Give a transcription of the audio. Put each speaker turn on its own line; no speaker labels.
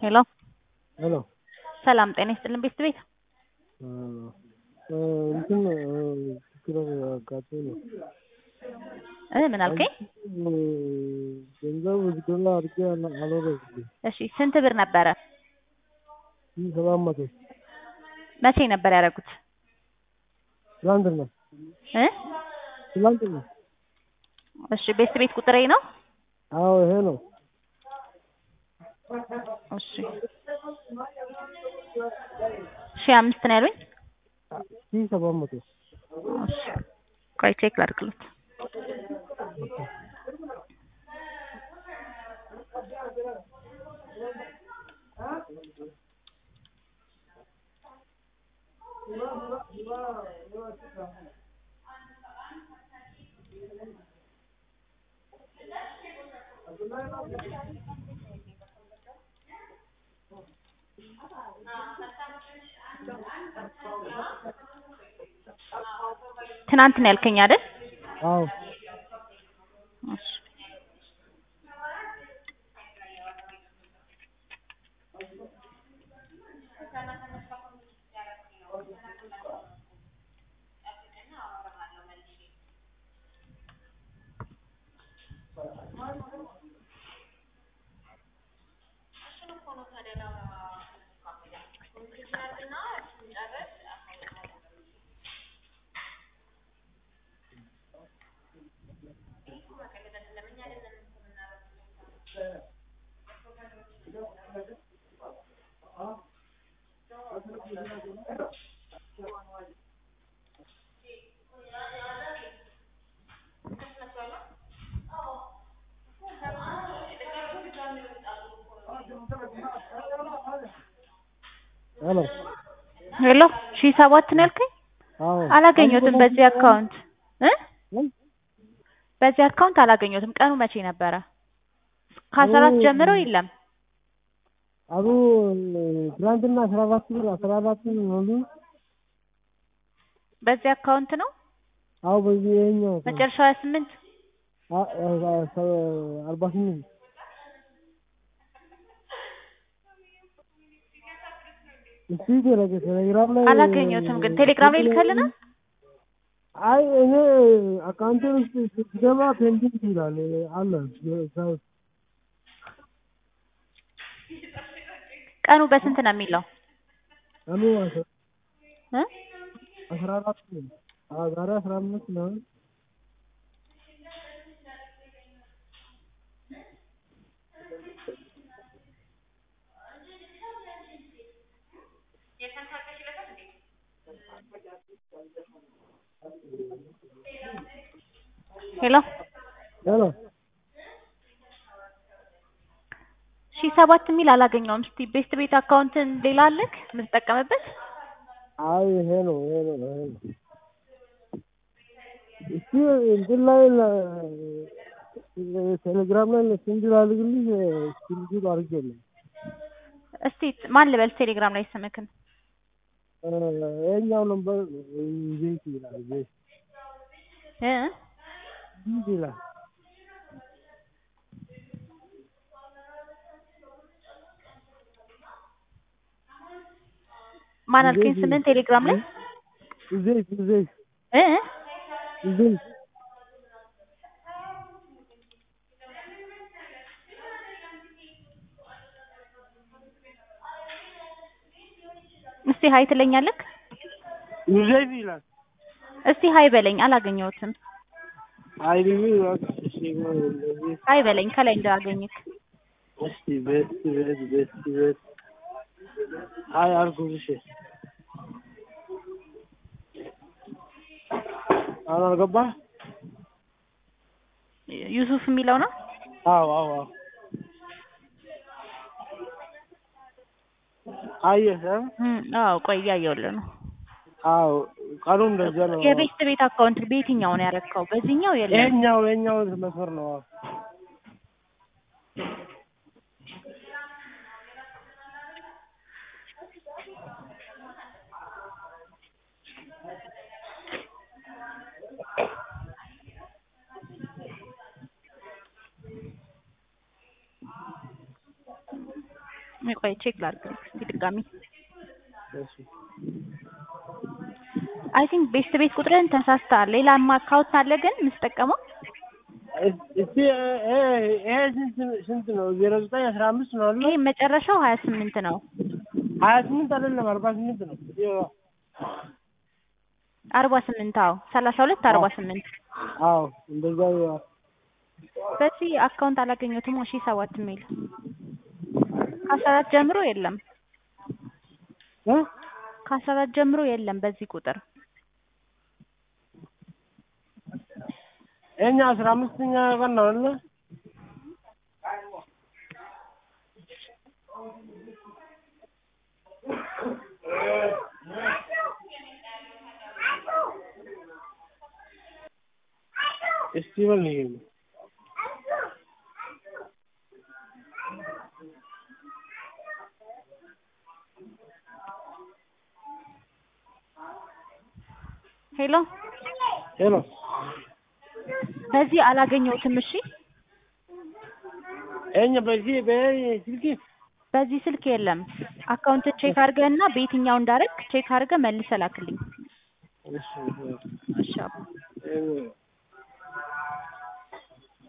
ሄሎ
ሄሎ
ሰላም ጤና ይስጥልን ቤት ቤት
እንትን ችግር አጋጥሞኝ ነው።
እ ምን አልከኝ?
ገንዘብ ዶላር አድርጌ አልወረድልኝ
እሺ ስንት ብር ነበረ?
ይህ ሰባት መቶ
መቼ ነበር ያደረጉት?
ትላንትና
እ
ትላንትና
እሺ ቤት ቤት ቁጥሬ ነው?
አዎ ይሄ ነው።
እሺ ሺህ አምስት ነው ያሉኝ?
ሺህ ሰባት መቶ
እሺ ቆይ ቼክ ላድርግለት። ትናንት ነው ያልከኝ አይደል?
አዎ
እሺ
ሄሎ
ሄሎ ሺህ ሰባት ነው ያልከኝ?
አዎ
አላገኘሁትም በዚህ አካውንት እ
ምን?
በዚህ አካውንት አላገኘሁትም። ቀኑ መቼ ነበረ? ከአስራ አራት ጀምሮ የለም።
አሉ ትላንትና አስራ አራት ብር አስራ አራት ብር ሙሉ
በዚህ አካውንት ነው
አዎ በዚህ ይኸኛው
መጨረሻው ሀያ ስምንት
አ- አ- ሰ- አርባ ስምንት እስቲ ቴሌ- ቴሌግራም ላይ
አላገኘሁትም። ግን ቴሌግራም ላይ ልከልናል።
አይ እኔ አካውንቴ ውስጥ ስትገባ ፔንዲንግ ይላል አለ እዛ ውስጥ
ቀኑ በስንት ነው የሚለው?
ቀኑ አስራ-
እ
አስራ አራት ነው። አዎ ዛሬ አስራ አምስት ነው።
ሄሎ
ሄሎ
ሺህ ሰባት የሚል አላገኘውም። እስቲ ቤስት ቤት አካውንትን ሌላ አለክ የምትጠቀምበት?
አይ ይሄ ነው ይሄ ነው ይሄ ነው። እስቲ እንትን ላይ ለ- ቴሌግራም ላይ ሴንድ ላድርግልሽ ስክሪንሾት አድርጌልኝ
እስቲ ማን ልበል ቴሌግራም ላይ ስምክን?
እ ይኸኛው ነበር ዘይት ይላል ዘይት
እ
ዘይት ይላል
ማን አልከኝ ስምን ቴሌግራም ላይ?
ዘይት ዘይት
እ
ዘይት
እስቲ ሀይ ትለኛለክ?
ዘይት ይላል
እስቲ ሀይ በለኝ አላገኘሁትም።
አይ ቢቢ እሺ እንደዚህ
ሀይ በለኝ ከላይ እንዳገኝክ።
እስቲ ቤት ቤት ቤት ቤት አይ አልኩሽ እሺ አሁን አልገባህ
ዩሱፍ የሚለው ነው።
አዎ አዎ አዎ አየህ እ?
እም፣ አዎ ቆይ እያየሁልህ ነው።
አዎ ቀኑ እንደዛ ነው
የቤስት ቤት አካውንት በየትኛው ነው ያደረግከው? በዚህኛው የለም።
ይሄኛው ይሄኛው መስመር ነው አዎ
ቆይ ቼክ ላድርግ እስኪ ድጋሚ
እሺ
አይ ቲንክ ቤስት ቤት ቁጥርን ተሳስተሃል። ሌላማ አካውንት አለ ግን የምትጠቀመው
እስቲ ይሄ ስንት ስንት ነው? ዜሮ ዘጠኝ አስራ አምስት ነው አለ
ይሄ መጨረሻው ሀያ ስምንት ነው።
ሀያ ስምንት አይደለም አርባ ስምንት ነው።
አርባ ስምንት አዎ ሰላሳ ሁለት አርባ ስምንት
አዎ እንደዛ ይሆናል።
በዚህ አካውንት አላገኘሁትም። ሺ ሰባት የሚል ከአስራ አራት ጀምሮ የለም
እ
ከአስራ አራት ጀምሮ የለም በዚህ ቁጥር
ይሄኛ አስራ አምስተኛ ቀን ነው አይደለ? እስቲ በል ንገረኝ።
ሄሎ
ሄሎ
በዚህ አላገኘሁትም። እሺ
ይሄኛ በዚህ በስልክ
በዚህ ስልክ የለም። አካውንት ቼክ አድርገህ እና በየትኛው እንዳደረግ ቼክ አድርገህ መልሰህ ላክልኝ።
እሺ
እሺ አባ።
እ